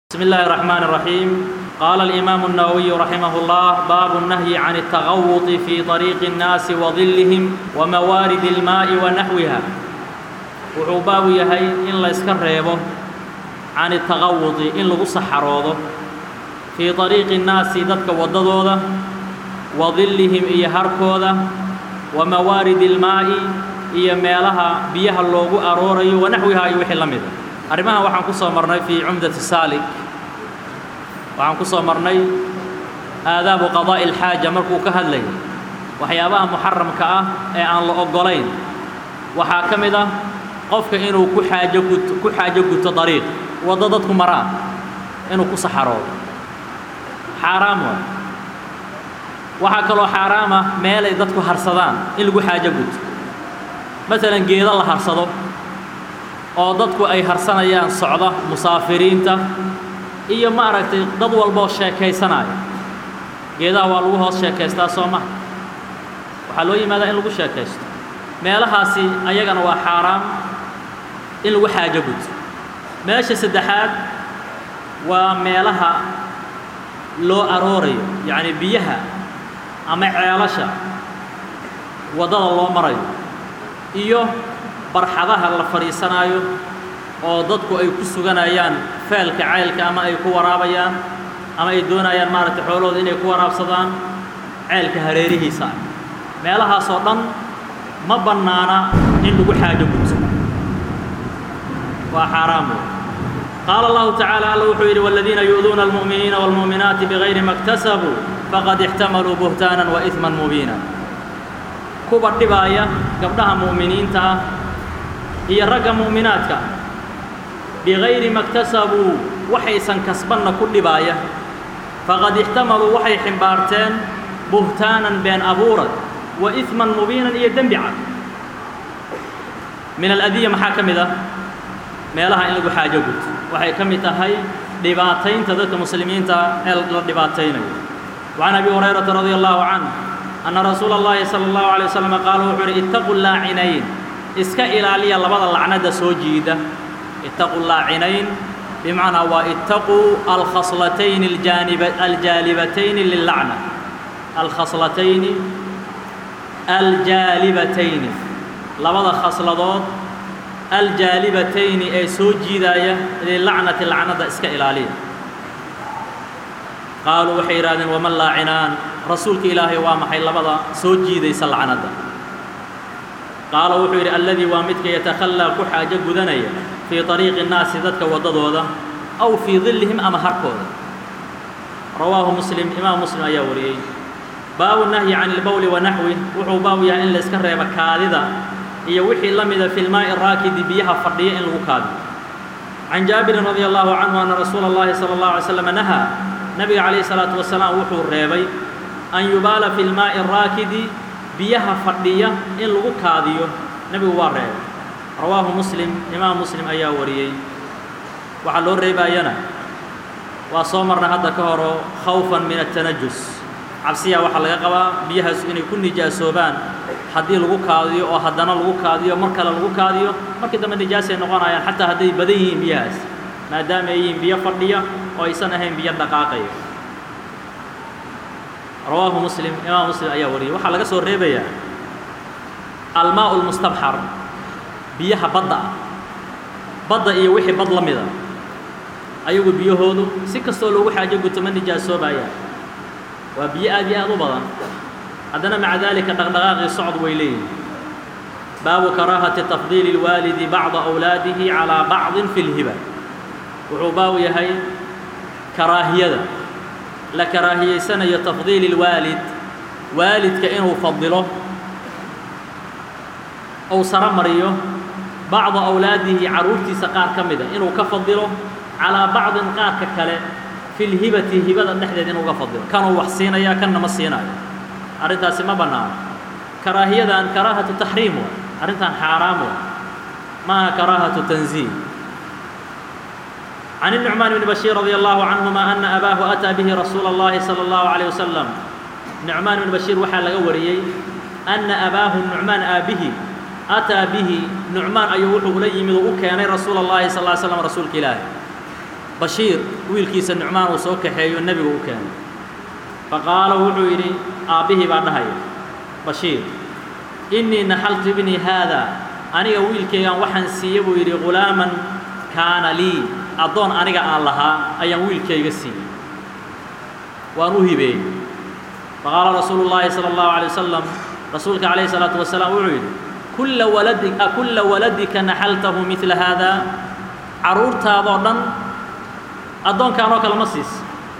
بسم الله الرحمن الرحيم قال الإمام النووي رحمه الله باب النهي عن التغوط في طريق الناس وظلهم وموارد الماء ونحوها wuxuu baabu yahay in la iska reebo can التغawuطi in lagu saxaroodo fii طariiqi الnaasi dadka waddadooda wa dillihim iyo harkooda wa mawaaridi اlmaa'i iyo meelaha biyaha loogu aroorayo wanaxwihaa iyo wixii la mida arrimahan waxaan ku soo marnay fii cumdati saalik waxaan ku soo marnay aadaabu qadaa'i اlxaaja markuu ka hadlayay waxyaabaha muxaramka ah ee aan la oggolayn waxaa ka mid ah qofka inuu ku xaajo guto ku xaajo guto dariiq waddo dadku maraan inuu ku saxaroodo xaaraam waay waxaa kaloo xaaraam ah meelay dadku harsadaan in lagu xaajo guto masalan geedo la harsado oo dadku ay harsanayaan socda musaafiriinta iyo maaragtay dad walboo sheekaysanaya geedaha waa lagu hoos sheekaystaa soo maha waxaa loo yimaadaa in lagu sheekaysto meelahaasi ayagana waa xaaraam in lagu xaajo guto meesha saddexaad waa meelaha loo aroorayo yacni biyaha ama ceelasha waddada loo marayo iyo barxadaha la fadhiisanaayo oo dadku ay ku suganayaan feelka ceylka ama ay ku waraabayaan ama ay doonayaan maaragtay xoolahooda inay ku waraabsadaan ceelka hareerihiisa meelahaasoo dhan ma bannaana in lagu xaajo guto waa xaaraam wey qaala allahu tacaala alla wuxuu yidhi waaladiina yu'duuna almu'miniina waalmu'minaati bigayri ma اktasabuu faqad ixtamaluu buhtaanan wa iثman mubiina kuwa dhibaaya gabdhaha mu'miniinta ah iyo ragga mu'minaadka bigayri ma اktasabuu waxaysan kasbanna ku dhibaaya faqad ixtamaluu waxay ximbaarteen buhtaanan been abuurad wa iثman mubiinan iyo dembi cad min aladiya maxaa ka mid ah meelaha in lagu xaajo guto waxay ka mid tahay dhibaataynta dadka muslimiinta ee la dhibaataynayo وعan abi هurayrata radي الlahu canh أna rasuula الlahi salى الlahu عalيه waslم qaala wuxuu uhi itaquu laacinayn iska ilaaliya labada lacnada soo jiida itaquu laacinayn bimacnaa waa itaquu alkhaslatayni aljaalibatayni lilacna alkhaslatayni aljaalibatayni labada khasladood aljaalibatayni ee soo jiidaaya lilacnati lacnada iska ilaaliya qaaluu waxay yidhahdeen waman laacinaan rasuulka ilaahay waa maxay labada soo jiidaysa lacnadda qaala wuxuu yidhi alladii waa midka yatakhallaa ku xaajo gudanaya fii طariiqi الnaasi dadka waddadooda aw fii dillihim ama harkooda rawaahu muslim imaam muslim ayaa wariyey baabu nahyi can ilbowli wa naxwi wuxuu baabu yahay in layska reebo kaadida iyo wixii la mida fi lmaa'i raakidi biyaha fadhiya in lagu kaadiyo can jaabirin radi allahu canhu anna rasuula اllahi salى اllahu alay slam nahaa nabiga calayhi salaatu wasalaam wuxuu reebay an yubaala fi lmaa'i raakidi biyaha fadhiya in lagu kaadiyo nebigu waa reebay rawaahu muslim imaam muslim ayaa wariyey waxaa loo reebaayana waa soo marnay hadda ka horo khawfan min atanajus cabsiyaa waxaa laga qabaa biyahaas inay ku nijaasoobaan haddii lagu kaadiyo oo haddana lagu kaadiyo mar kale lagu kaadiyo markii dambe nijaasay noqonayaan xataa hadday badan yihiin biyahaas maadaama ay yihiin biyo fadhiya oo aysan ahayn biyo dhaqaaqaya rawaahu muslim imaam muslim ayaa wariyey waxaa laga soo reebayaa almaa lmustabxar biyaha badda ah badda iyo wixii bad la mida ayagu biyahoodu si kastoo loogu xaajo guto ma nijaasoobayaan waa biyo aad iyo aad u badan haddana maca daalika dhaqdhaqaaqii socod way leeyihin baabu karaahati tafdiili اlwaalidi bacda awlaadihi calaa bacdin fi اlhiba wuxuu baabu yahay karaahiyada la karaahiyaysanayo tafdiili اlwaalid waalidka inuu fadilo ou saro mariyo bacda awlaadihi carruurtiisa qaar ka mida inuu ka fadilo calaa bacdin qaarka kale fi lhibati hibada dhexdeed inuu uga fadilo kanuu wax siinaya kanna ma siinaayo arrintaasi ma bannaano karaahiyadan karaahatu taxriim wa arrintan xaaraam wa maaha karaahatu tanziih can النucmaan bni bashiir radi allahu canهuma ana abaahu ataa bihi rasuula اllahi salى اllahu عalيه wasalam nucmaan bni bashiir waxaa laga wariyey ana abaahu nucmaan aabihi ataa bihi nucmaan ayuu wuxuu ula yimid oo u keenay rasuula اllahi sal ly slam rasuulka ilaahi bashiir wiilkiisa nucmaan uu soo kaxeeyo nebigu u keenay faqaala wuxuu yidhi aabbihii baa dhahaya bashiir innii naxaltu ibnii haada aniga wiilkaygan waxaan siiye buu yidhi ghulaaman kaana lii addoon aniga aan lahaa ayaan wiilkayga siiyey waan u hibeeyey faqaala rasuulu llaahi sala allahu alay wasalam rasuulka calayhi salaatu wasalaam wuxuu yidhi kulla waladi akulla waladika naxaltahu midla haada carruurtaadoo dhan addoonkaanoo kale ma siisa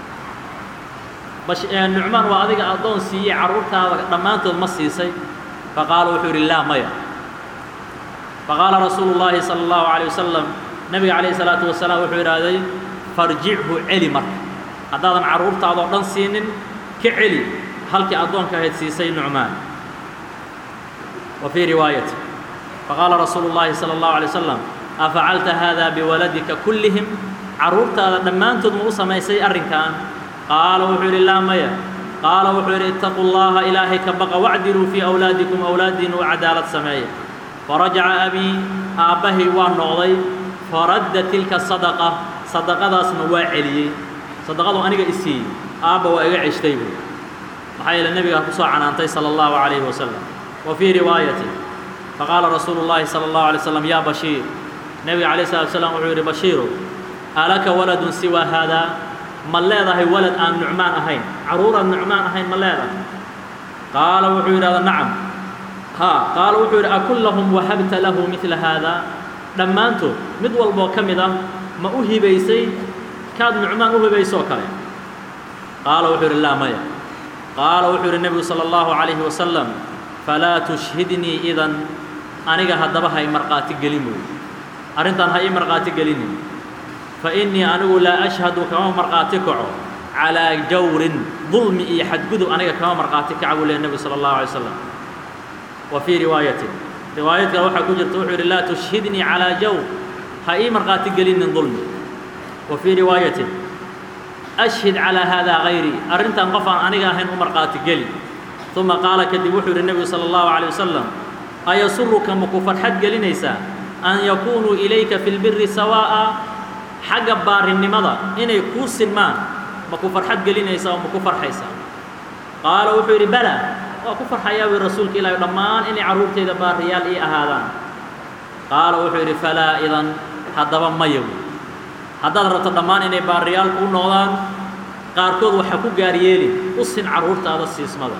nucmaan waa adiga addoon siiyey carruurtaada dhammaantood ma siisay faqaala wuxuu yidhi laa maya faqaala rasuulu llaahi sala allahu calayh wasalam nebiga calayhi salaatu wasalaam wuxuu idhaahday farjichu celi marka haddaadan carruurtaadoo dhan siinin ka celi halkii addoonka ahayd siisay nucmaan wa fii riwaayati faqaala rasuulu llaahi sala allahu alay wasalam afacalta haada biwaladika kullihim carruurtaada dhammaantood ma u samaysay arrinkan qaala wuxuu yidhi laa maya qaala wuxuu yidhi ittaquu llaha ilaahay ka baqa wacdiluu fii awlaadikum awlaadiina u cadaalad sameeya farajaca abii aabbahay waa noqday faradda tilka sadaqa sadaqadaasna waa celiyey sadaqadu aniga i siiyey aabba waa iga ceshtay buy maxaa yeele nebigaa ku soo canaantay sala allahu calayhi wasalam wa fii riwaayati faqaala rasuulu llaahi sala allahu alay slam yaa bashiir nebiga calayh salatu wasalaam wuxuu yidhi bashiirow alaka waladun siwaa haadaa ma leedahay walad aan nucmaan ahayn carruuraan nucmaan ahayn ma leedahay qaala wuxuu yidhahda nacam haa qaala wuxuu yidhi akullahum wahabta lahu midla haadaa dhammaantood mid walboo ka mid ah ma u hibaysay kaad nucmaan u hibaysoo kale qaala wuxuu yidhi laa maya qaala wuxuu yidhi nebigu sala allahu calayhi wasalam falaa tushhidnii idan aniga haddaba ha i markhaati gelin buy arrintan ha ii markhaati gelinin fa innii anigu laa ashhadu kama markhaati kaco calaa jawrin dulmi iyo xadgudub aniga kama markhaati kaca buu lehy nebigu sala allahu alay slam wa fii riwaayatin riwaayad kale waxaa ku jirta wuxuu yidhi laa tushhidnii calaa jawr ha ii markhaati gelinin dulmi wa fii riwaayatin ashhid calaa haadaa hayrii arrintan qof aan aniga ahayn u markhaati geli uma qaala kadib wuxuu yidhi nebigu sala allahu calay wasalam ayasuruka maku farxad gelinaysaa an yakuunuu ilayka fi lbiri sawaa'a xagga baarinimada inay kuu silmaan maku farxad gelinaysaa oo maku farxaysaa qaala wuxuu yidhi bala waa ku farxayaa wi rasuulka ilaahi dhammaan inay carruurtayda baariyaal ii ahaadaan qaala wuxuu yidhi falaa idan haddaba maya wy haddaad rabto dhammaan inay baariyaal kuu noqdaan qaarkood waxaa ku gaar yeelin u sin carruurtaada siismada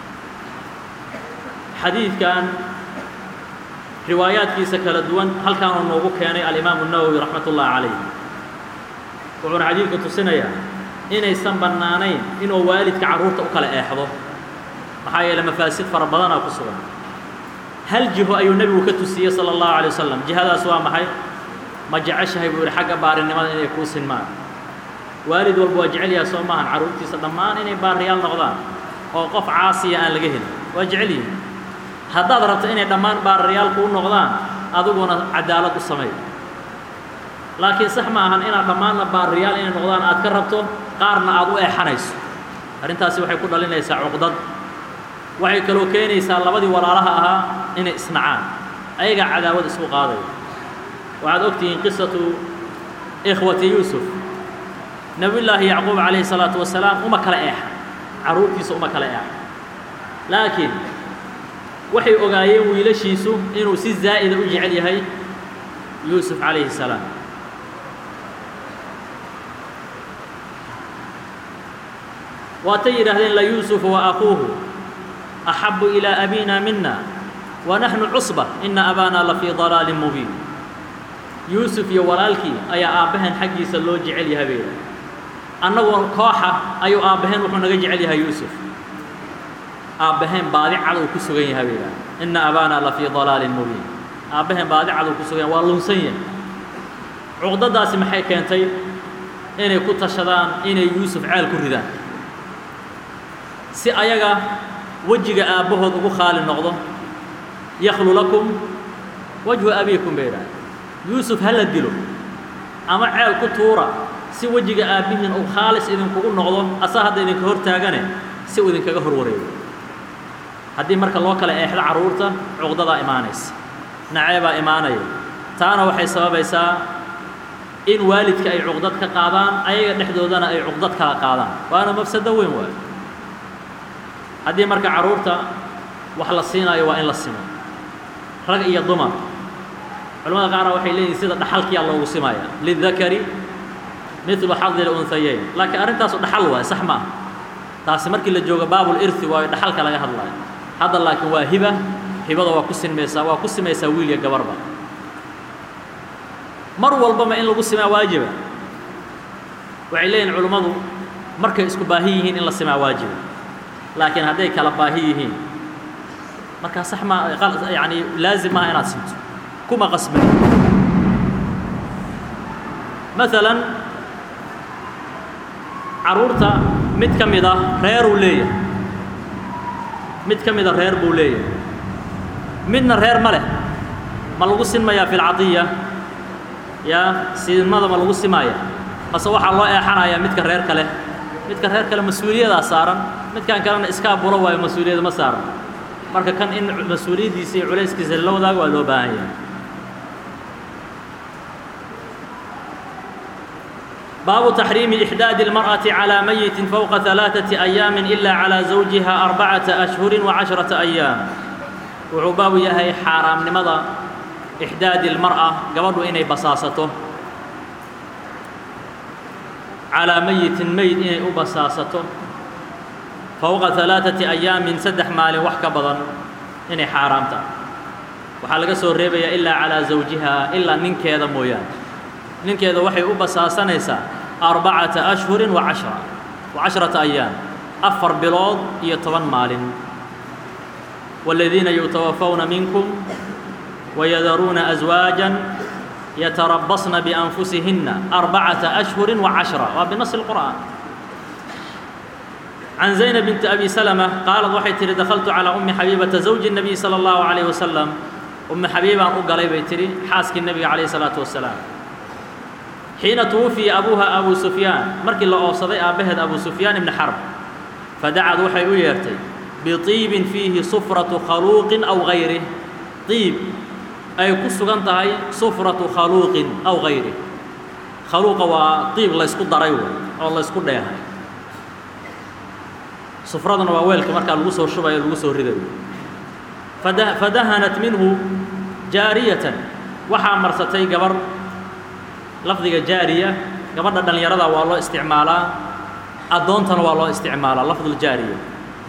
xadiidkan riwaayaadkiisa kala duwan halkaanuu noogu keenay alimaamu nawowi raxmat ullaahi calayh wuxuuna xadiidku tusinayaa inaysan bannaanayn inuu waalidka carruurta u kala eexdo maxaa yeele mafaasid fara badanaa ku sugan hal jiho ayuu nebigu ka tusiyey sala allahu alay wasalam jihadaas waa maxay ma jeceshahay buu yidhi xagga baarinimada inay kuu sinmaan waalid walba waa jecel yahay soo maahan carruurtiisa dhammaan inay baariyaal noqdaan oo qof caasiya aan laga helin waa jecel yihin haddaad rabto inay dhammaan baariyaal kuu noqdaan adiguna cadaalad u samay laakiin sax ma ahan inaad dhammaanna baariyaal inay noqdaan aad ka rabto qaarna aad u eexanayso arrintaasi waxay ku dhalinaysaa cuqdad waxay kaloo keenaysaa labadii walaalaha ahaa inay isnacaan ayagaa cadaawad isku qaadaya waxaad og tihiin qisatu ikhwati yuusuf nebiyullaahi yacquub calayhi salaatu wasalaam uma kala eexa carruurtiisa uma kala eexa laakiin waxay ogaayeen wiilashiisu inuu si zaa'ida u jecel yahay yuusuf calayhi salaam waatay yidhaahdeen layuusufu wa akuuhu axabu ilaa abina mina wa naxnu cusba ina abaana la fii dalaalin mubiin yuusuf iyo walaalkii ayaa aabbaheen xaggiisa loo jecel yahay bay yidhahdeen annagoo kooxa ayuu aabbaheen wuxuu naga jecel yahay yuusuf aabbaheen baadi cad uu ku sugan yahay bay yidhahdeen ina abaana la fii dalaalin mubiin aabbaheen baadi cad uu ku sugan yahay waa lunsan yahay cuqdadaasi maxay keentay inay ku tashadaan inay yuusuf ceel ku ridaan si ayaga wejiga aabbahood ugu khaali noqdo yakhlu lakum wajhu abiikum bay idhahdeen yuusuf ha la dilo ama ceel ku tuura si wejiga aabbihiin uu khaalis idinkugu noqdo asa hadda idinka hor taagane si uu idinkaga hor wareego haddii marka loo kala eexdo carruurta cuqdadaa imaanaysa naceebaa imaanaya taana waxay sababaysaa in waalidka ay cuqdad ka qaadaan ayaga dhexdoodana ay cuqdad kala qaadaan waana mafsado weyn waayo haddii marka carruurta wax la siinaayo waa in la simo rag iyo dumar culamada qaarna waxay leeyihin sida dhaxalkiyaa loogu simaya lidakari midlu xadi lunhayayn laakiin arrintaasu dhaxal waay sax ma ah taasi markii la joogo baabul irthi waayo dhaxalka laga hadlayo hadda laakiin waa hiba hibada waa ku sinmaysaa waa ku simaysaa wiil iyo gabarba mar walbama in lagu simaa waajiba waxay leeyihin culimmadu markay isku baahi yihiin in la simaa waajiba laakiin hadday kala baahi yihiin markaa sax ma yani laazim maaha inaad sinto kuma qasbin maalan carruurta mid ka mid a reeruu leeyahay mid ka mida reer buu leeyahay midna reer ma leh ma lagu sinmayaa fi lcadiya yaa siinmada ma lagu simaaya mase waxaa loo eexanayaa midka reerka leh midka reer kale mas-uuliyadaa saaran midkan kalena iskaa bulo waayo mas-uuliyada ma saaran marka kan in mas-uuliyaddiisa iyo culayskiisa la wadaago waa loo baahan yahay baabu taxriimi ixdaadi اlmarأaةi calىa mayiti fowqa ثalaaثaةi أyaami ila calىa zawjiha arbacaةa أshhuri وacashraةa أyaam wuxuu baabu yahay xaaraamnimada ixdaadi اlmarأa gabadhu inay basaasato calىa mayitin meyd inay u basaasato fowqa ثalaaثaةi أyaamin saddex maalin wax ka badan inay xaaraamta waxaa laga soo reebayaa ilaa calىa zawjiha ilaa ninkeeda mooyaane ninkeeda waxay u basaasanaysaa arbacata ashhurin wa cashra wa cashrata ayaam afar bilood iyo toban maalin waaladiina yutawafawna minkum wayadaruuna aswaajan yatarabasna bianfusihinna arbacata ashhurin wa cashra waa binasi اlqur'aan can zaynab binti abi salama qaalad waxay tihi dakhaltu calaa ummi xabiibata zawji الnabiy salى اllahu عalayh wasalam ummi xabiibaan u galay bay tihi xaaskii nebiga calayh الsalaatu wasalaam xiina twufiya abuuha abu sufyaan markii la oobsaday aabbaheed abu sufyaan ibni xarb fadacad waxay u yeertay biطiibin fiihi sufratu khaluuqin aw gayrih iib ay ku sugan tahay sufratu khaluuqin aw gayrih khaluuqa waa iib laysku daray wey oo laysku dheehay sufraduna waa weelka markaa lagu soo shubayo lagu soo ridayo fadahanat minhu jaariyatan waxaa marsatay gabar lafdiga jaariya gabadha dhallinyarada waa loo isticmaalaa addoontana waa loo isticmaalaa lafduljaariya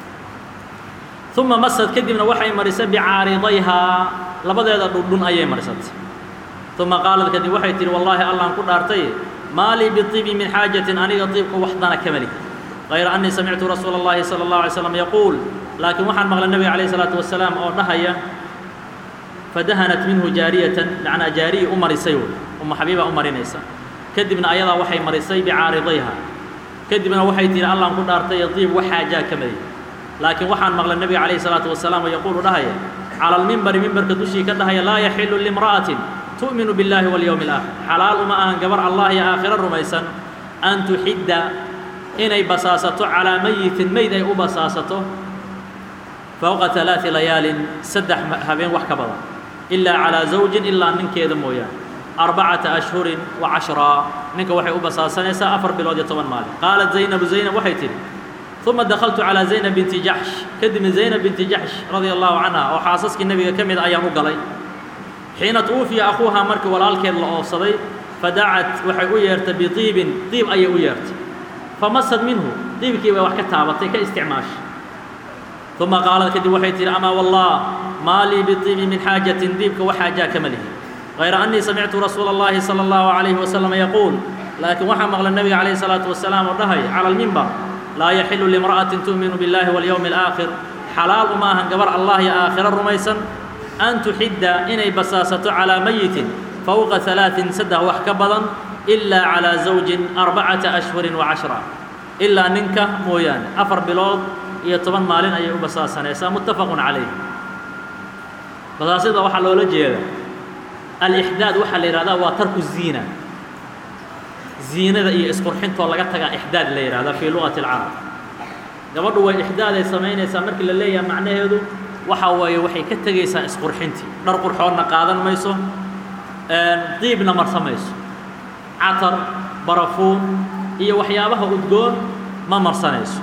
uma masad kadibna waxay marisay bicaaridayhaa labadeeda dhundhun ayay marisatay uma qaalad kadib waxay tihi wallaahi allaan ku dhaartay maa lii biibi min xaajatin aniga iibka waxdana kama lihi hayra annii samictu rasuula اllahi salى اllahu alay slam yaquul laakiin waxaan maqlay nebiga calayh isalaatu wasalaam oo dhahaya fadahanat minhu jaariyatan macnaa jaariyi u marisay wey umu xabiibaa u marinaysa kadibna ayadaa waxay marisay bicaaridayha kadibna waxay tihi allaan ku dhaartay diib wax xaajaa ka madiy laakiin waxaan maqlay nebiga calayhi salaatu wasalaam oo yaquulu dhahaya cala almimbari mimbarka dushii ka dhahaya laa yaxilu limra'atin tu'minu biاllahi walyowmi alaakhir xalaal uma ahan gabar allah iyo aakhiro rumaysan an tuxidda inay basaasato calaa mayitin meyd ay u basaasato fowqa alaai layaalin saddex habeen wax ka badan ilaa calaa zawjin ilaa ninkeeda mooyaane arbacata ashhurin wa cashraa ninka waxay u basaasanaysaa afar bilood iyo toban maalin qaalat zaynabu zaynab waxay tidhi uma dakhaltu calaa zaynab binti jaxsh kadibna zaynab binti jaxsh radia allahu canha oo xaasaskii nebiga ka mid ayaan u galay xiina tuwufiya akhuuhaa markii walaalkeed la oofsaday fadacat waxay u yeertay biiibin diib ayay u yeertay famasad minhu diibkii bay wax ka taabatay ka isticmaashay uma qaalad kadib waxay tihi amaa wallah maa lii biibi min xaajatin diibka wax xaajaa kama lihi غayra أنii samictu rasuula الlahi salى الlahu عalayه wasalam yaquul laakiin waxaa maqlay nebiga calayh الsalaatu wasalaam oo dhahay calى اlmimbar laa yaxilu limra'atin tu'minu biاllahi walyowmi اlآakhir xalaal uma ahan gabar allah iyo aakhiro rumaysan an tuxidda inay basaasato calىa mayitin fowqa ثalaaثin saddex wax ka badan إilaa calىa zawjin arbacata ashhurin وacashra ilaa ninka mooyaane afar bilood iyo toban maalin ayay u basaasanaysaa muttafaqu calayh basaasida waxaa loola jeeda alixdaad waxaa la yidhahdaa waa tarku ziina ziinada iyo isqurxintoo laga tagaa ixdaad la yidhahdaa fii luqati alcarab gabadhu way ixdaaday samaynaysaa markii la leeyaha macnaheedu waxa weeye waxay ka tegaysaa isqurxintii dhar qurxoodna qaadan mayso diibna marsa mayso catar barafuun iyo waxyaabaha udgoon ma marsanayso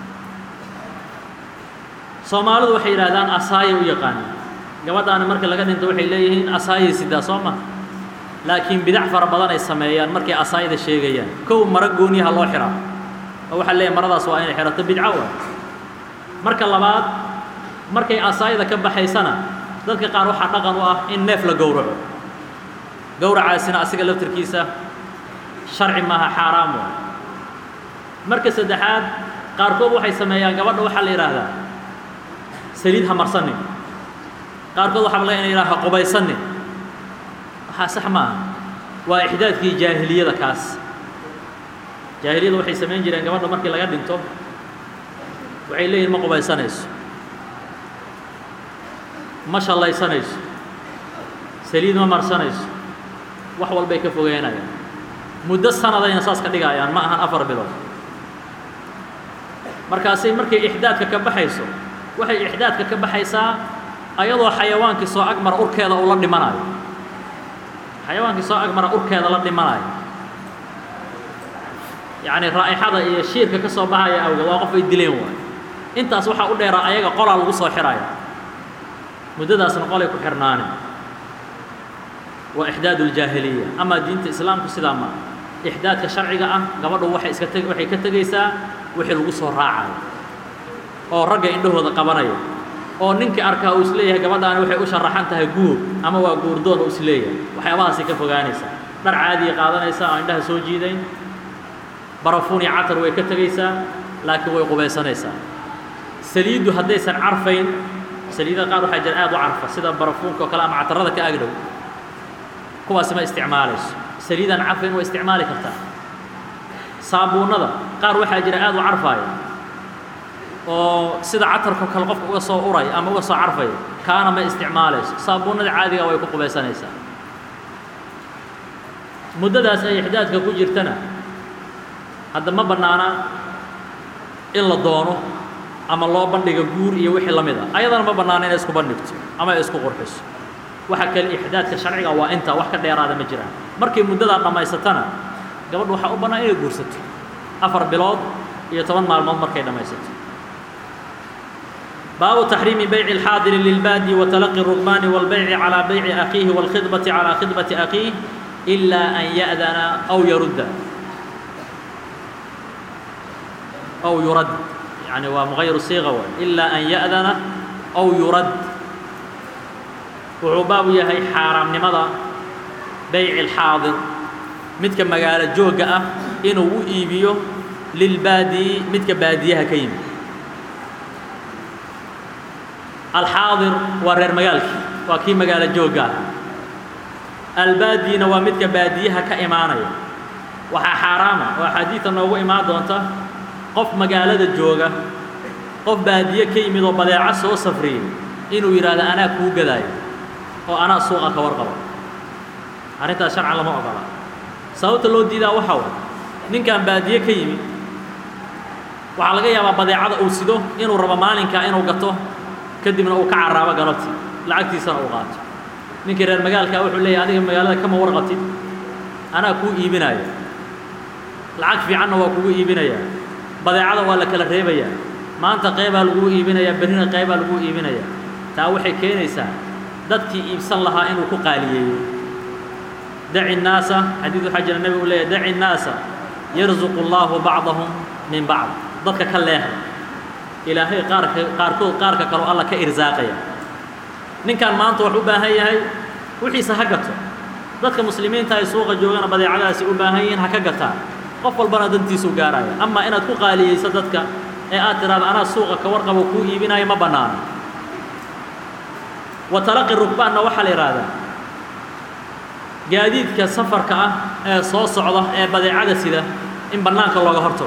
soomaalidu waxay yidhahdaan asaayay u yaqaanaan gabadhaana marka laga dhinto waxay leeyihiin asaayay sidaa soo ma laakiin bidac fara badan ay sameeyaan markay asaayada sheegayaan kow mara gooniyaha loo xihaa oo waxaa leeyahy maradaas waa inay xidhato bidco wa marka labaad markay asaayada ka baxaysana dadka qaar waxaa dhaqan u ah in neef la gowraco gowracaasina asiga laftirkiisa sharci maaha xaaraam wa marka saddexaad qaarkood waxay sameeyaan gabadha waxaa la yidhaahdaa saliid ha marsanin qaarkood waxaa laga ina yidhaha ha qubaysanin waxaa sax maaha waa ixdaadkii jaahiliyada kaas jaahiliyada waxay samayn jireen gabadha markii laga dhinto waxay leeyihin ma qubaysanayso ma shallaysanayso saliid ma marsanayso wax walbay ka fogeynayaan muddo sanadayna saas ka dhigayaan ma ahan afar bilood markaasay markay ixdaadka ka baxayso waxay ixdaadka ka baxaysaa ayadoo xayawaankii soo agmara urkeeda uu la dhimanayo xayawaankii soo agmara urkeeda la dhimanayo yacni raa'ixada iyo shiirka ka soo baxaya awgeed waa qof ay dileen waayo intaas waxaa u dheeraa ayaga qolaa lagu soo xidhaya muddadaasna qolay ku xirnaane waa ixdaad uljaahiliya amaa diinta islaamku sidaa maa ixdaadka sharciga ah gabadhu waxay iska teg waxay ka tegaysaa wixii lagu soo raacayo oo ragga indhahooda qabanaya oo ninkii arkaa uu isleeyahay gabadhaani waxay u sharaxan tahay guur ama waa guurdoon uu isleeyahay waxyaabahaasay ka fogaanaysaa dhar caadiya qaadanaysaa oo indhaha soo jiidayn barafuun iyo catar way ka tegaysaa laakiin way qubaysanaysaa saliiddu haddaysan carfayn saliidada qaar waxaa jira aad u carfa sida barafuunka oo kale ama catarada ka agdhow kuwaasi ma isticmaalayso saliidaan carfayn waa isticmaali kartaa saabuunnada qaar waxaa jira aad u carfaaya oo sida catarko kale qofka uga soo uray ama uga soo carfaya kaana ma isticmaalayso saabuunnada caadiga way ku qubaysanaysaa muddadaas ay ixdaadka ku jirtana hadda ma bannaana in la doono ama loo bandhiga guur iyo wixii la mid a ayadana ma bannaana inay isku bandhigto ama ay isku qurxiso waxa kale ixdaadka sharciga waa intaa wax ka dheeraada ma jiraan markay muddadaa dhammaysatana gabadhu waxaa u bannaan inay guursato afar bilood iyo toban maalmood markay dhammaysato baabu taxriimi bayci alxaadiri lilbaadi wa talaqi الrugmaani wاlbayci calىa bayci akhiihi wاlkhidbati calىa khidbati akhiih ilaa an ya'dana aw yarudda aw yurad yani waa mغayru siiqa waay ilaa an ya'dana aw yurad wuxuu baabu yahay xaaraamnimada bayci اlxaadir midka magaalo joogga ah inuu u iibiyo lilbaadi midka baadiyaha ka yimid alxaadir waa reer magaalkii waa kii magaalo joogga ah albaadina waa midka baadiyaha ka imaanaya waxaa xaaraama oo axaadiida noogu imaan doonta qof magaalada jooga qof baadiye ka yimid oo badeeco soo safriyey inuu yidhaahdo anaa kuu gadaayo oo anaa suuqa ka warqabo arrintaas sharcan lama ogola sababta loo diidaa waxaa way ninkan baadiye ka yimid waxaa laga yaabaa badeecada uu sido inuu rabo maalinkaa inuu gato kadibna uu ka carraabo galabti lacagtiisana uu qaato ninkii reer magaalkaa wuxuu leeyahy adiga magaalada kama warqabtid anaa kuu iibinaayo lacag fiicanna waa kugu iibinayaa badeecada waa la kala reebayaa maanta qeybaa laguu iibinayaa berrina qeybaa laguu iibinayaa taa waxay keenaysaa dadkii iibsan lahaa inuu ku qaaliyeeyo daci nnaasa xadiid waxaa jira nebigu u leeyahy daci nnaasa yarzuqu allaahu bacdahum min bacd dadka ka leeha ilaahay qaarka qaarkood qaarka kaloo alla ka irsaaqaya ninkan maanta wax u baahan yahay wixiisa ha gato dadka muslimiinta ay suuqa joogana badeecadaasi u baahan yihiin ha ka gataan qof walbana dantiisuu gaaraya amaa inaad ku qaaliyeyso dadka ee aad tidhaahdo anaa suuqa ka warqabo kuu iibinayo ma bannaano wa talaqi rugbaanna waxaa la yidhaahdaa gaadiidka safarka ah ee soo socda ee badeecada sida in bannaanka looga hortago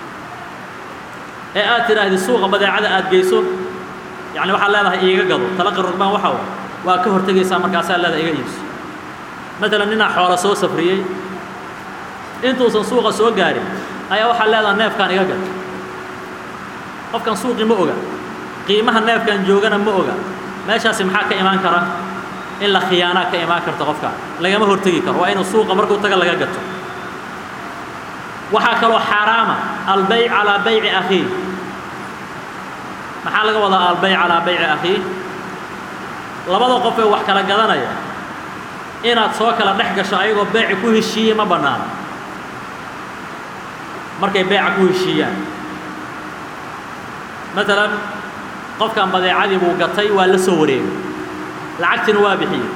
ee aad tidhaahdi suuqa badeecada aad geyso yacni waxaad leedahay iiga gado talaqi rugbaan waxa wa waa ka hortegaysaa markaasaa leedahay iga iibso matalan ninaa xoola soo safriyey intuusan suuqa soo gaarin ayaa waxaa leedahay neefkaan iga gad qofkan suuqii ma oga qiimaha neefkan joogana ma oga meeshaasi maxaa ka imaan kara in la khiyaanaa ka imaan karta qofkaan lagama hortegi karo waa inuu suuqa markuu taga laga gato waxaa kaloo xaaraama albayc calaa bayci akhiih maxaa laga wadaa albayc calaa bayci akhiih labada qof ee wax kala gadanaya inaad soo kala dhex gasho ayagoo beeci ku heshiiyey ma bannaano markay beeca ku heshiiyaan maalan qofkan badeecadii buu gatay waa la soo wareegay lacagtina waa bixiyey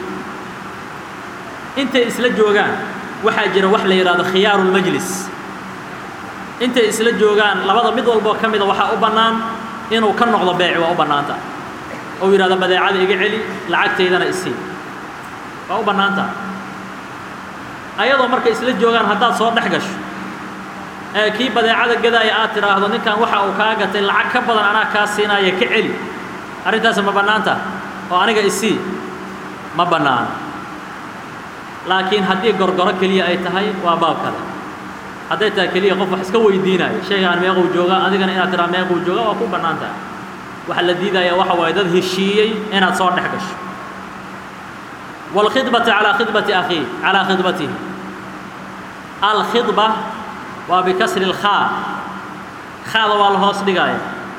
intay isla joogaan waxaa jira wax la yidhahdo khiyaaru lmajlis intay isla joogaan labada mid walboo ka mida waxaa u bannaan inuu ka noqdo beeci waa u bannaanta ou yidhahdo badeecada iga celi lacagtaydana isii waa u bannaanta ayadoo markay isla joogaan haddaad soo dhex gasho ee kii badeecada gadaaya aad tidhaahdo ninkan waxa uu kaa gatay lacag ka badan anaa kaa siinaya ka celi arrintaasi ma bannaanta oo aniga isii ma bannaano laakiin haddii gorgoro keliya ay tahay waa baab kale hadday tahay keliya qof wax iska weydiinayo shaygaan meequu joogaa adigana inaad tidhaha meequu jooga waa ku bannaan tahay waxa la diidaya waxa waaye dad heshiiyey inaad soo dhex gasho wاlkhidbata calaa khidbati akhiih calaa khidbatihi alkhidba waa bikasri اlkhaa khaada waa la hoos dhigaya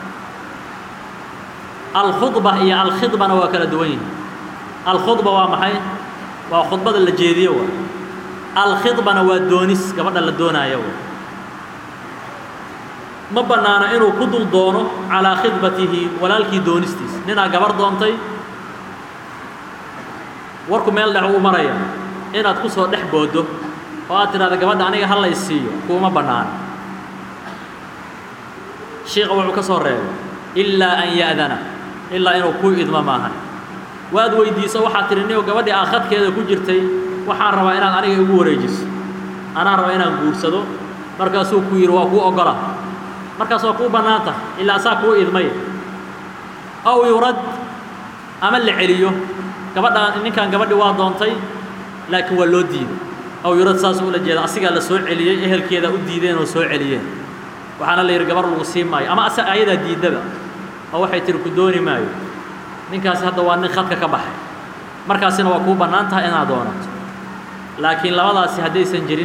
alkhudba iyo alkhidbana waa kala duwan yihin alkhudba waa maxay waa khudbada la jeediyo wa alkhidbana waa doonis gabadha la doonaayo wa ma bannaano inuu ku dul doono calaa khidbatihi walaalkii doonistiisa ninaa gabar doontay warku meel dhex uu maraya inaad ku soo dhex booddo oo aad tidhahda gabadha aniga ha lay siiyo kuuma bannaano shiiqa wuxuu ka soo reebay ilaa an ya'dana ilaa inuu kuu idmo maahan waad weydiiso waxaad tidhi niyow gabadhii aa khadkeeda ku jirtay waxaan rabaa inaad aniga igu wareejiso anaan rabaa inaan guursado markaasuu ku yidhi waa kuu oggola markaas waa kuu bannaan tahay ilaa saa kuu idmay aw yurad ama la celiyo gabadhaan ninkan gabadhi waa doontay laakiin waa loo diiday aw yurad saasuu ula jeeda asigaa la soo celiyey ehelkeedaa u diideen oo soo celiyeen waxaana la yidhi gabar lagu sii maayo ama ase ayadaa diiddaba oo waxay tihi ku dooni maayo ninkaasi hadda waa nin khadka ka baxay markaasina waa kuu bannaan tahay inaad doonato laakiin labadaasi haddaysan jirin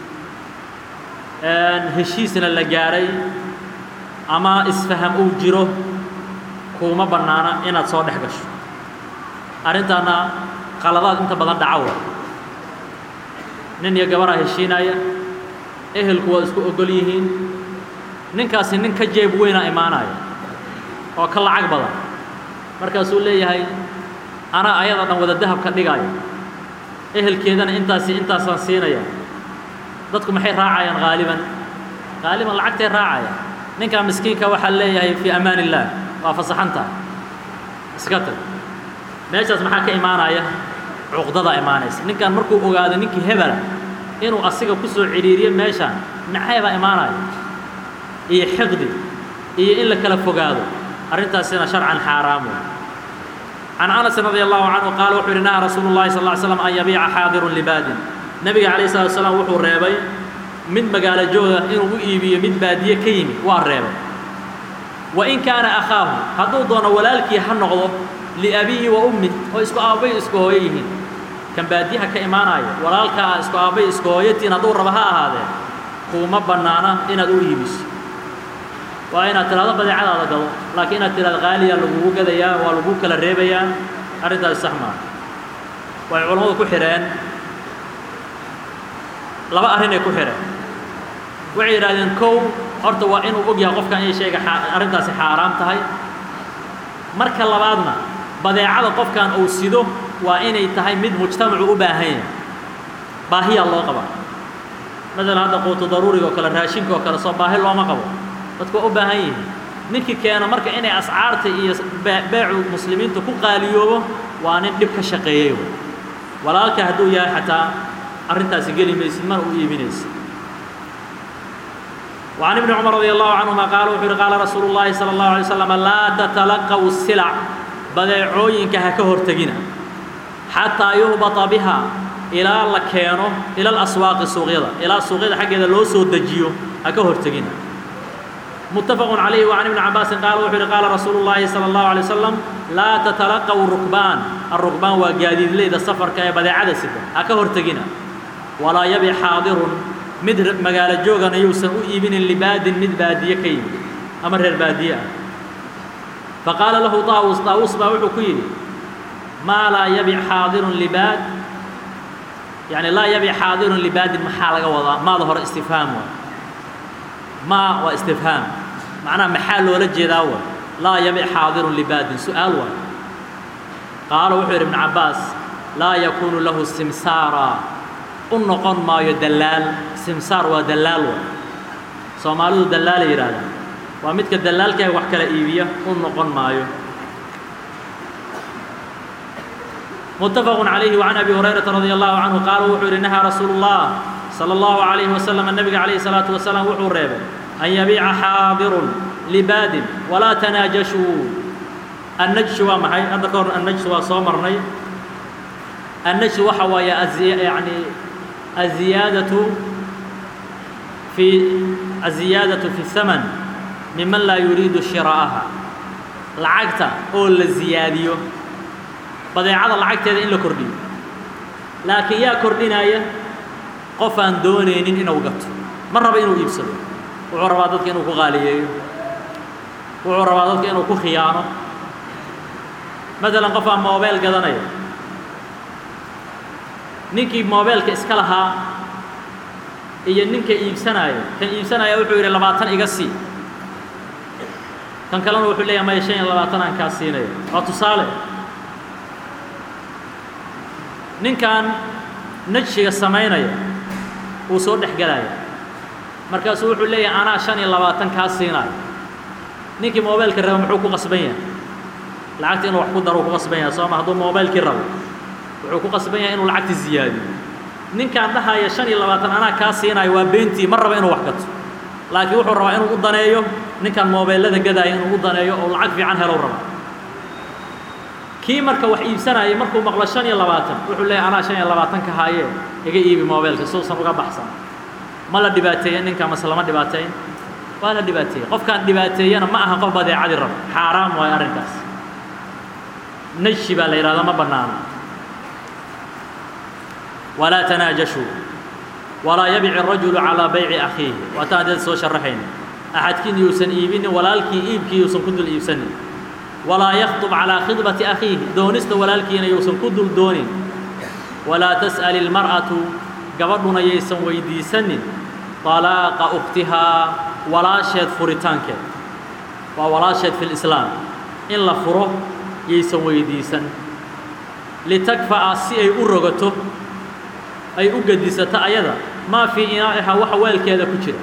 heshiisna la gaaray ama isfaham uu jiro kuuma bannaana inaad soo dhex gasho arrintaana qaladaad inta badan dhacawa nin iyo gabaraa heshiinaya ehelku waa isku ogol yihiin ninkaasi nin ka jeeb weynaa imaanaya oo ka lacag badan markaasuu leeyahay anaa ayada dhan wada dahab ka dhigaya ehelkeedana intaasi intaasaan siinaya dadku maxay raacayaan haaliban haaliban lacagtay raacaya ninkaa miskiinka waxaa leeyahay fii amaan illaah waa fasaxantaa iska tag meeshaas maxaa ka imaanaya cuqdadaa imaanaysa ninkan markuu ogaado ninkii hebela inuu asiga ku soo cidhiiriyo meeshaan nacaybaa imaanaya iyo xiqdi iyo in la kala fogaado arrintaasina sharcan xaaraam wey can anasin radi allahu canhu qaala wuxuu yidhi naha rasuulu llahi sal ly slam an yabiica xaadirun libaadin nebiga calayh salatu salaam wuxuu reebay mid magaalo jooga inuu u iibiyo mid baadiye ka yimid waa reebay wa in kaana akhaahu hadduu doono walaalkii ha noqdo liabihi wa ummi oo isku aabbay isku hooyo yihiin kan baadiyaha ka imaanaya walaalkaa isku aabbay isku hooyatiin hadduu raba ha ahaadee kuuma bannaana inaad u iibiso waa inaad tidhahdo badeecadaada gado laakiin inaad tidhahdo qaaliyaa lagugu gadayaa waa lagu kala reebayaa arrintaasi sax maaha way culammadu ku xidheen laba arrinay ku xidheen waxay yidhahdeen kow horta waa inuu og yahay qofkan inay shayga arrintaasi xaaraam tahay marka labaadna badeecada qofkan uu sido waa inay tahay mid mujtamacu u baahan yahay baahiyaa loo qabaa maalan hadda quutu daruuriga oo kale raashinka oo kale soo baahi looma qabo dadku waa u baahan yihiin ninkii keena marka inay ascaarta iyo beecu muslimiinta ku qaaliyoobo waa nin dhib ka shaqeeyey walaalka hadduu yahay xataa arrintaasi geli maysid mana u iibinaysid وعن ابن عمر رضي الله عنهما قال وحر قال رسول الله صلى الله عليه وسلم لا تتلقوا السلع بدعوينك هكهر تجينا حتى يهبط بها إلى لكينو إلى الأسواق السوقية إلى السوقية حق إذا لو سود دجيو هكهر تجينا متفق عليه وعن ابن عباس قال وحر قال رسول الله صلى الله عليه وسلم لا تتلقوا الركبان الركبان وقاديد لي السفر كاي بدعة سدة هكهر تجينا ولا يبي حاضر mid magaalo joogana yuusan u iibinin libaadin mid baadiye ka yimid ama reer baadiye ah faqaala lahu taawus taawus baa wuxuu ku yidhi maa laa yabic xaadirun libaad yani laa yabic xaadirun libaadin maxaa laga wadaa maada hore istifhaam waay maa waa istifhaam macnaha maxaa loola jeedaa waay laa yabic xaadirun libaadin su-aal waay qaala wuxuu yidhi ibnu cabbaas laa yakuunu lahu simsaara u noqon maayo dallaal simsaar waa dallaal waay soomaalidu dallaala yidhahdaan waa midka dallaalka ee wax kala iibiya u noqon maayo متفق عليه وعن أبي هريرة رضي الله عنه قال وحور نهى رسول الله صلى الله عليه وسلم النبي عليه الصلاة والسلام وحور ريبه أن يبيع حاضر لباد ولا تناجشوا النجش ومحي أذكر النجش وصومرني النجش وحوى أزي يعني الزيادة في الزيادة في الثمن ممن لا يريد شراءها لعقته أو الزيادية badeecada lacagteeda in la kordhiyo laakiin yaa kordhinaya qof aan doonaynin inuu gato ma raba inuu iibsado wuxuu rabaa dadka inuu ku qaaliyeeyo wuxuu rabaa dadka inuu ku khiyaano maalan qof aan moobeel gadanaya ninkii moobeelka iska lahaa iyo ninka iibsanaya kan iibsanaya wuxuu yidhi labaatan iga sii kan kalena wuxuu leeyahay maya shan iyo labaatan aan kaa siinaya waa tusaale ninkan najshiga samaynaya wuu soo dhex gelaya markaasuu wuxuu leeyahay anaa shan iyo labaatan kaa siinaayo ninkii moobeelka raba muxuu ku qasban yahay lacagta inuu wax ku daro ku qasban yahay sooma hadduu moobeelkii rabo wuxuu ku qasban yahay inuu lacagta ziyaadiyo ninkaan dhahaya shan iyo labaatan anaa kaa siinaayo waa beentii ma raba inuu wax gato laakiin wuxuu rabaa inuu u daneeyo ninkan moobeellada gadaaya inuu u daneeyo oo lacag fiican helow raba kii marka wax iibsanayay markuu maqlo shan iyo labaatan wuxuu leeyahy anaa shan iyo labaatan ka haayee iga iibi moobeelka suusan uga baxsan ma la dhibaateeya ninka mase lama dhibaateyn waa la dhibaateeyey qofkaan dhibaateeyana ma aha qof badeecadii raba xaaraam waayo arrinkaas najshi baa la yidhahdaa ma bannaano walaa tanaajashuu walaa yabic الrajulu calىa bayci akhiihi waataan dad soo sharaxayna axadkiin yuusan iibinin walaalkii iibkii yuusan ku dul iibsanin walaa yakطب calىa khidbati akhiihi doonista walaalkiina yuusan ku dul doonin walaa tas'al اlmar'atu gabadhuna yaysan weydiisanin طalaaqa ukhtihaa walaasheed furitaankeed waa walaasheed fi اlislaam in la furo yaysan weydiisan litakfa'a si ay u rogato ay u gedisato ayada maa fii inaa'iha waxa weelkeeda ku jira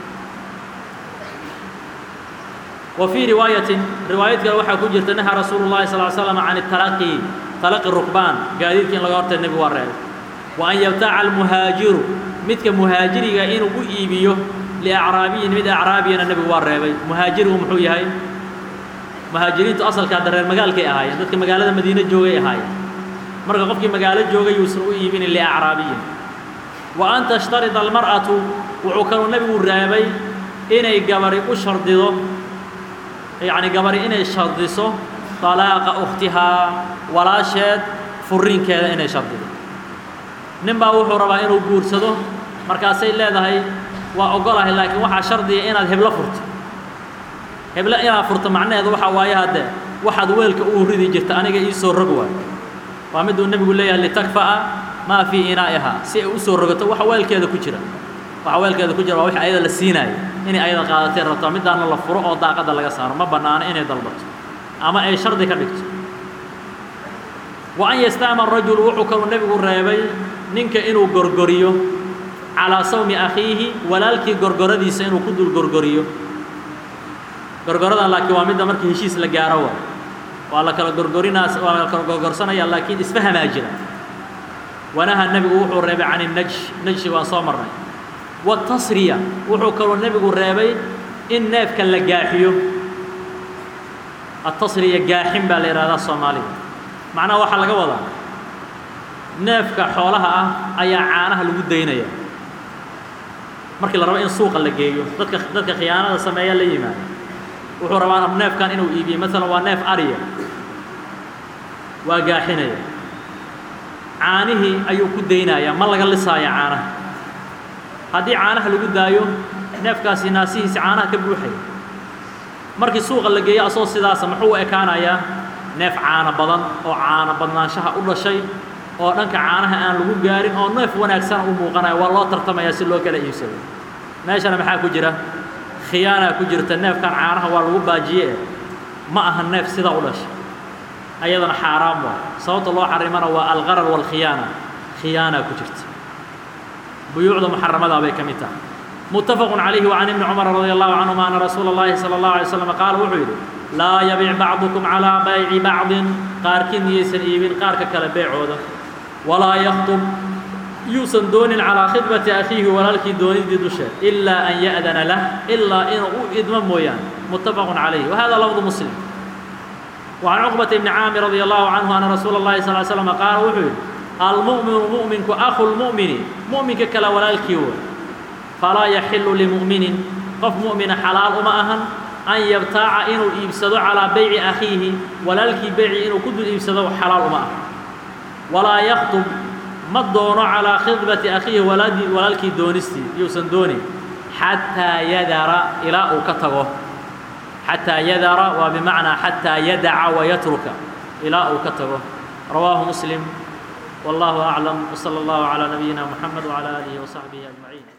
wa fii riwaayatin riwaayad kale waxaa ku jirta nahaa rasuulu llahi sal l slam can talaqi talaqi rukbaan gaadiidka in laga hortay nebigu waa reebay wa an yabtaca almuhaajiru midka muhaajiriga inuu u iibiyo liacraabiyin mid acraabiyana nebigu waa reebay muhaajirigu muxuu yahay muhaajiriintu asalka hadda reer magaalkay ahaayeen dadka magaalada madiine joogay ahaayeen marka qofkii magaalo joogay yuusan u iibinin liacraabiyin wa an tashtarida almar'atu wuxuu kaluu nebigu reebay inay gabari u shardido yacni gabari inay shardiso طalaaqa ukhtihaa walaasheed furiinkeeda inay shardido nin baa wuxuu rabaa inuu guursado markaasay leedahay waa ogolahay laakiin waxaa shardiya inaad heblo furto heblo inaad furto macnaheedu waxaa waaye haddee waxaad weelka uu ridi jirta aniga ii soo rog waay waa miduu nebigu leeyahay litakfa'a maa fii inaa'ihaa si ay u soo rogato waxa weelkeeda ku jira waxa weelkeeda ku jira waa wixii ayada la siinaayo inay ayada qaadatay rabtaa midaana la furo oo daaqadda laga saaro ma bannaano inay dalbato ama ay shardi ka dhigto wa an yastaama rajulu wuxuu kaluu nebigu reebay ninka inuu gorgoriyo calaa sawmi akhiihi walaalkii gorgoradiisa inuu ku dul gorgoriyo gorgoradan laakiin waa midda markii heshiis la gaaro waa waa la kala gorgorinaa waa la kala gorgorsanaya laakiin isfahamaa jira wanaha nebigu wuxuu reebay can innajsh najshi waan soo marnay watasriya wuxuu kaluu nebigu reebay in neefka la gaaxiyo atasriya gaaxin baa la yidhahdaa soomaaliga macnaha waxaa laga wadaa neefka xoolaha ah ayaa caanaha lagu daynaya markii la rabo in suuqa la geeyo dadka dadka khiyaanada sameeya la yimaada wuxuu rabaa neefkan inuu iibiyo maalan waa neef ariya waa gaaxinaya caanihii ayuu ku daynayaa ma laga lisaaya caanaha haddii caanaha lagu daayo neefkaasi naasihiisi caanaha ka buuxaya markii suuqa la geeyo asoo sidaasa muxuu u ekaanayaa neef caano badan oo caano badnaanshaha u dhashay oo dhanka caanaha aan lagu gaarin oo neef wanaagsan u muuqanaya waa loo tartamaya si loo kala iibsado meeshana maxaa ku jira khiyaanaa ku jirta neefkan caanaha waa lagu baajiye ma aha neef sidaa u dhashay ayadana xaaraam waa sababta loo xarimana waa alqarar waalkhiyaana khiyaanaa ku jirta buyuucda muxaramadaa bay ka mid tahay متفق عليه وعن ابن عمر رضي الله عنهما أن رسول الله صلى الله عليه وسلم قال وحيد لا يبيع بعضكم على بيع بعض قاركين يسن إيبين قارك كلا بيع عودا ولا يخطب يوسن دون على خطبة أخيه ولا لكي دون دي دشة إلا أن يأذن له إلا إن إدمان مويان متفق عليه وهذا لفظ مسلم وعن عقبة بن عامر رضي الله عنه أن رسول الله صلى الله عليه وسلم قال وحيد المؤمن مؤمنك أخو المؤمن مؤمنك كلا ولا الكيو فلا يحل لمؤمن قف مؤمن حلال ما أهن أن يبتاع إنه يبسد على بيع أخيه ولا الكي بيع إنه كد يبسد حلال ما أهن ولا يخطب ما الدون على خطبة أخيه ولا ولا الكي دونستي يوسن دوني حتى يدر إلى أكتغه حتى يدر وبمعنى حتى يدع ويترك إلى أكتغه رواه مسلم والله أعلم وصلى الله على نبينا محمد وعلى آله وصحبه أجمعين